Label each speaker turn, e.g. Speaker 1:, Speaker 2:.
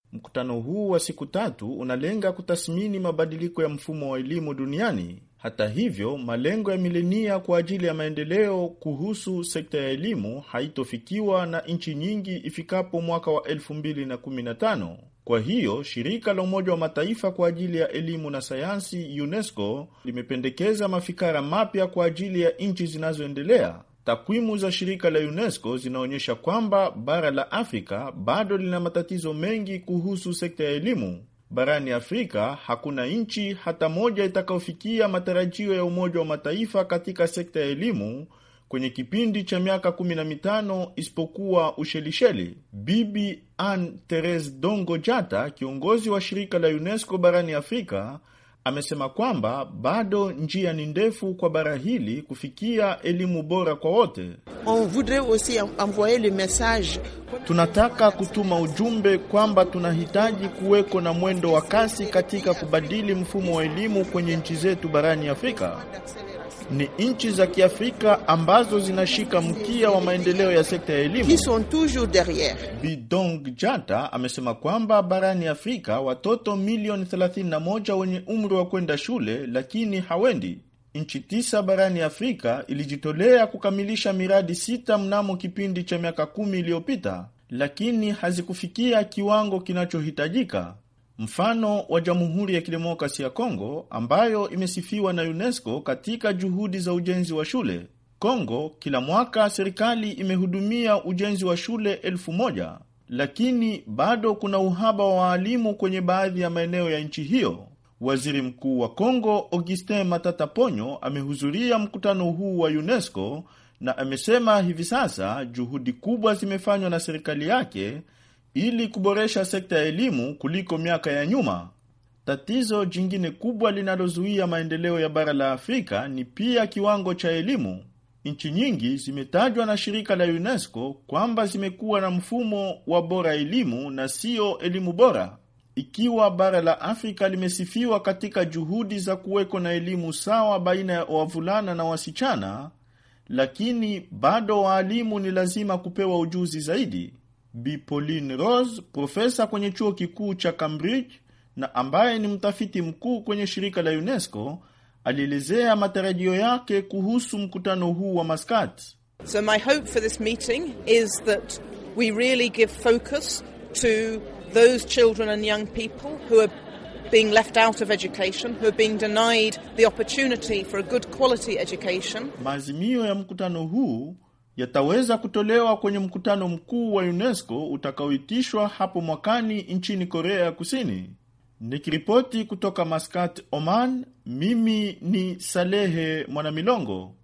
Speaker 1: Mkutano huu wa siku tatu unalenga kutathmini mabadiliko ya mfumo wa elimu duniani. Hata hivyo, malengo ya milenia kwa ajili ya maendeleo kuhusu sekta ya elimu haitofikiwa na nchi nyingi ifikapo mwaka wa 2015. Kwa hiyo, shirika la Umoja wa Mataifa kwa ajili ya elimu na sayansi UNESCO limependekeza mafikara mapya kwa ajili ya nchi zinazoendelea. Takwimu za shirika la UNESCO zinaonyesha kwamba bara la Afrika bado lina matatizo mengi kuhusu sekta ya elimu. Barani Afrika hakuna nchi hata moja itakayofikia matarajio ya Umoja wa Mataifa katika sekta ya elimu kwenye kipindi cha miaka 15 isipokuwa Ushelisheli. Bibi Anne Therese Dongo Jata, kiongozi wa shirika la UNESCO barani Afrika, amesema kwamba bado njia ni ndefu kwa bara hili kufikia elimu bora kwa wote.
Speaker 2: On voudrait aussi envoyer le message.
Speaker 1: Tunataka kutuma ujumbe kwamba tunahitaji kuweko na mwendo wa kasi katika kubadili mfumo wa elimu kwenye nchi zetu barani Afrika. Ni nchi za Kiafrika ambazo zinashika mkia wa maendeleo ya sekta ya elimu.
Speaker 2: Qui sont toujours derrière.
Speaker 1: Bidong Jata amesema kwamba barani Afrika watoto milioni 31 wenye umri wa kwenda shule lakini hawendi. Nchi tisa barani Afrika ilijitolea kukamilisha miradi sita mnamo kipindi cha miaka kumi iliyopita, lakini hazikufikia kiwango kinachohitajika. Mfano wa Jamhuri ya Kidemokrasi ya Kongo ambayo imesifiwa na UNESCO katika juhudi za ujenzi wa shule. Kongo kila mwaka serikali imehudumia ujenzi wa shule elfu moja lakini bado kuna uhaba wa waalimu kwenye baadhi ya maeneo ya nchi hiyo. Waziri Mkuu wa Kongo Augustin Matata Ponyo amehudhuria mkutano huu wa UNESCO na amesema hivi sasa juhudi kubwa zimefanywa na serikali yake ili kuboresha sekta ya elimu kuliko miaka ya nyuma. Tatizo jingine kubwa linalozuia maendeleo ya bara la Afrika ni pia kiwango cha elimu. Nchi nyingi zimetajwa na shirika la UNESCO kwamba zimekuwa na mfumo wa bora elimu na siyo elimu bora. Ikiwa bara la Afrika limesifiwa katika juhudi za kuweko na elimu sawa baina ya wavulana na wasichana, lakini bado waalimu ni lazima kupewa ujuzi zaidi. Bi Pauline Rose, profesa kwenye chuo kikuu cha Cambridge na ambaye ni mtafiti mkuu kwenye shirika la UNESCO, alielezea matarajio yake kuhusu mkutano huu wa Maskat.
Speaker 3: So my hope for this meeting is that we really give focus to those children and young people who are being left out of education, who are being denied the opportunity for a good quality education.
Speaker 1: Maazimio ya mkutano huu yataweza kutolewa kwenye mkutano mkuu wa UNESCO utakaoitishwa hapo mwakani nchini Korea ya Kusini. Nikiripoti kutoka Maskat, Oman, mimi ni Salehe Mwanamilongo.